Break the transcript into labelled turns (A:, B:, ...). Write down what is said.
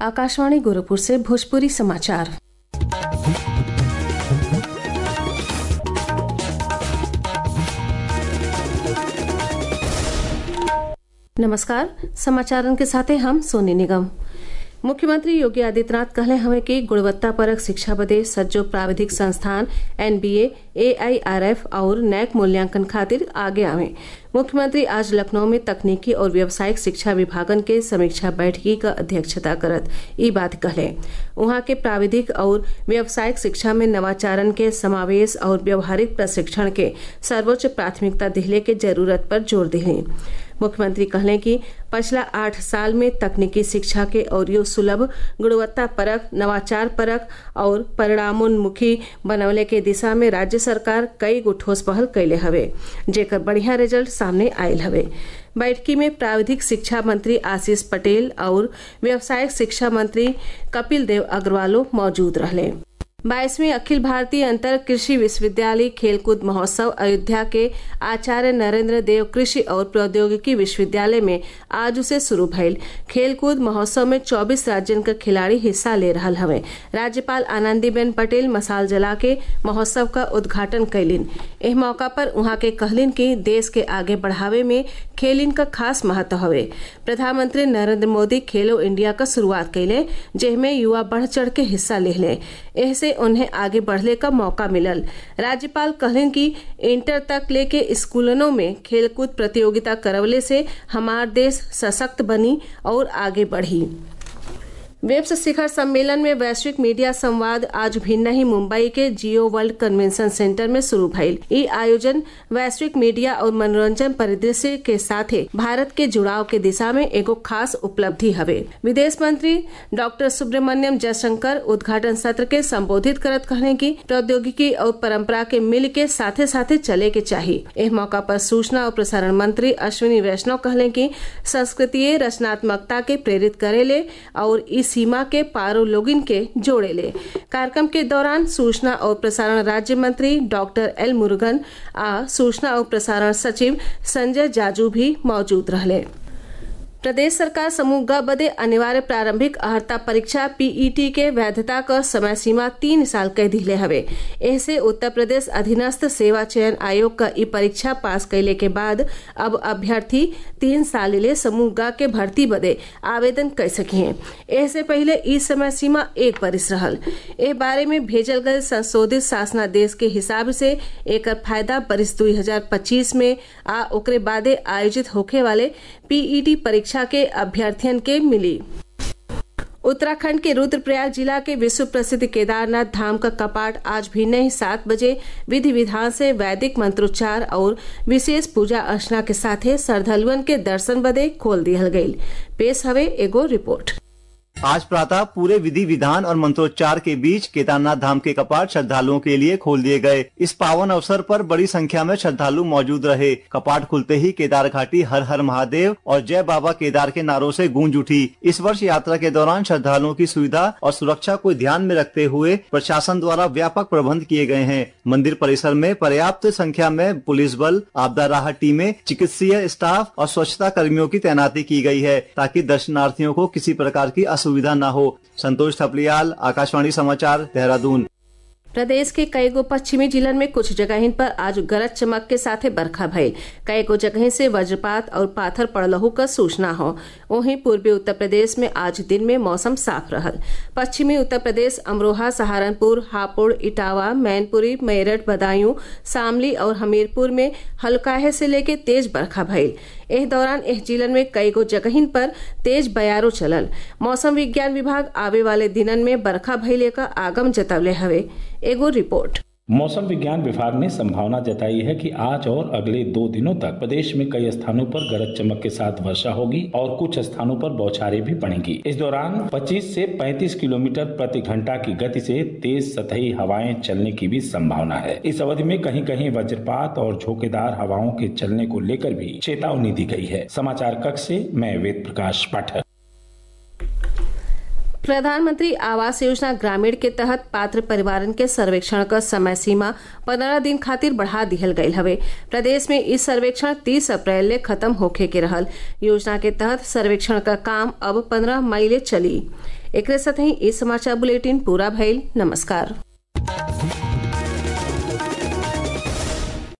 A: आकाशवाणी गोरखपुर से भोजपुरी समाचार नमस्कार समाचारन के साथे हम सोनी निगम मुख्यमंत्री योगी आदित्यनाथ कहले हवे कि गुणवत्ता परक शिक्षा बदे सज्जो प्राविधिक संस्थान एनबीए एआईआरएफ और नैक मूल्यांकन खातिर आगे आवे मुख्यमंत्री आज लखनऊ में तकनीकी और व्यावसायिक शिक्षा विभागन के समीक्षा बैठकी क अध्यक्षता करत ई बात कहले उहाँ के प्राविधिक और व्यावसायिक शिक्षा में नवाचारन के समावेश और व्यवहारिक प्रशिक्षण के सर्वोच्च प्राथमिकता दिहले के जरूरत पर जोर दिले मुख्यमंत्री कहले कि पिछला आठ साल में तकनीकी शिक्षा के और सुलभ गुणवत्ता परक नवाचार परक और परिणामोन्मुखी बनवले के दिशा में राज्य सरकार कई गो ठोस पहल कैले हवे जेकर बढ़िया रिजल्ट सामने आयल हवे बैठकी में प्राविधिक शिक्षा मंत्री आशीष पटेल और व्यावसायिक शिक्षा मंत्री कपिल देव अग्रवालो मौजूद रहले बाईसवीं अखिल भारतीय अंतर कृषि विश्वविद्यालय खेलकूद महोत्सव अयोध्या के आचार्य नरेंद्र देव कृषि और प्रौद्योगिकी विश्वविद्यालय में आज से शुरू भइल खेलकूद महोत्सव में 24 राज्यन के खिलाड़ी हिस्सा ले रहा हवे राज्यपाल आनंदीबेन पटेल मसाल जला के महोत्सव का उद्घाटन कैलिन एह मौका पर उहाँ के कहलिन कि देश के आगे बढ़ावे में खेलिन का खास महत्व हवे प्रधानमंत्री नरेंद्र मोदी खेलो इंडिया का शुरुआत कैले जेमे युवा बढ़ चढ़ के हिस्सा ले ऐसे उन्हें आगे बढ़ने का मौका मिलल राज्यपाल कहलन कि इंटर तक लेके स्कूलों में खेलकूद प्रतियोगिता करवले से हमार देश सशक्त बनी और आगे बढ़ी वेब्स शिखर सम्मेलन में वैश्विक मीडिया संवाद आज भिन्न ही मुंबई के जियो वर्ल्ड कन्वेंशन सेंटर में शुरू भइल ई आयोजन वैश्विक मीडिया और मनोरंजन परिदृश्य के साथ भारत के जुड़ाव के दिशा में एगो खास उपलब्धि हवे विदेश मंत्री डॉक्टर सुब्रमण्यम जयशंकर उद्घाटन सत्र के संबोधित करत कहने की प्रौद्योगिकी और परंपरा के मिल के साथे साथे चले के चाहिए इस मौका पर सूचना और प्रसारण मंत्री अश्विनी वैष्णव कहले की संस्कृतीय रचनात्मकता के प्रेरित करेले और इस सीमा के पारो लोगिन के जोड़े ले कार्यक्रम के दौरान सूचना और प्रसारण राज्य मंत्री डॉक्टर एल मुरुगन आ सूचना और प्रसारण सचिव संजय जाजू भी मौजूद रहे प्रदेश सरकार समूह ग बदे अनिवार्य प्रारंभिक अहर्ता परीक्षा पीईटी के वैधता क समय सीमा तीन साल कह दिले हवे ऐसे उत्तर प्रदेश अधीनस्थ सेवा चयन आयोग का ई परीक्षा पास कैले के बाद अब अभ्यर्थी तीन साल ले समूह ग के भर्ती बदे आवेदन कर सकी हैं ऐसे पहले ई समय सीमा एक बरिस रहल ए बारे में भेजल गए संशोधित शासनादेश के हिसाब से एक फायदा बरिस दू हजार पच्चीस में आ ओकरे बादे आयोजित होखे वाले पीईटी परीक्षा परीक्षा के अभ्यर्थियन के मिली उत्तराखंड के रुद्रप्रयाग जिला के विश्व प्रसिद्ध केदारनाथ धाम का कपाट आज भी नहीं सात बजे विधि विधान से वैदिक मंत्रोच्चार और विशेष पूजा अर्चना के साथ श्रद्धालुअन के दर्शन बदे खोल दिया गयी पेश हवे एगो रिपोर्ट
B: आज प्रातः पूरे विधि विधान और मंत्रोच्चार के बीच केदारनाथ धाम के कपाट श्रद्धालुओं के लिए खोल दिए गए इस पावन अवसर पर बड़ी संख्या में श्रद्धालु मौजूद रहे कपाट खुलते ही केदार घाटी हर हर महादेव और जय बाबा केदार के नारों से गूंज उठी इस वर्ष यात्रा के दौरान श्रद्धालुओं की सुविधा और सुरक्षा को ध्यान में रखते हुए प्रशासन द्वारा व्यापक प्रबंध किए गए हैं मंदिर परिसर में पर्याप्त संख्या में पुलिस बल आपदा राहत टीमें चिकित्सीय स्टाफ और स्वच्छता कर्मियों की तैनाती की गई है ताकि दर्शनार्थियों को किसी प्रकार की असुविधा न हो संतोष थपलियाल आकाशवाणी समाचार देहरादून
A: प्रदेश के कई गो पश्चिमी जिलन में कुछ जगहिन पर आज गरज चमक के साथे बरखा भइल कई गो जगह से वज्रपात और पाथर पड़लहू का सूचना हो वहीं पूर्वी उत्तर प्रदेश में आज दिन में मौसम साफ रहल पश्चिमी उत्तर प्रदेश अमरोहा सहारनपुर हापुड़ इटावा मैनपुरी मेरठ बदायूं शामली और हमीरपुर में हल्काहे से लेके तेज बरखा भइल एह दौरान एह जिलन में कई गो जगहिन पर तेज बयारो चलल मौसम विज्ञान विभाग आवे वाले दिनन में बरखा भइले का आगम जतवले हवे एगो रिपोर्ट
C: मौसम विज्ञान विभाग ने संभावना जताई है कि आज और अगले दो दिनों तक प्रदेश में कई स्थानों पर गरज चमक के साथ वर्षा होगी और कुछ स्थानों पर बौछारें भी पड़ेंगी इस दौरान 25 से 35 किलोमीटर प्रति घंटा की गति से तेज सतही हवाएं चलने की भी संभावना है इस अवधि में कहीं कहीं वज्रपात और झोंकेदार हवाओं के चलने को लेकर भी चेतावनी दी गई है समाचार कक्ष से मैं वेद प्रकाश पाठक
A: प्रधानमंत्री आवास योजना ग्रामीण के तहत पात्र परिवारन के सर्वेक्षण क समय सीमा पंद्रह दिन खातिर बढ़ा दिहल गयल हवे प्रदेश में इस सर्वेक्षण तीस अप्रैल ले खत्म होखे के रहल योजना के तहत सर्वेक्षण का काम अब पंद्रह मई ले चली एकरे साथ ही इस समाचार बुलेटिन पूरा भइल नमस्कार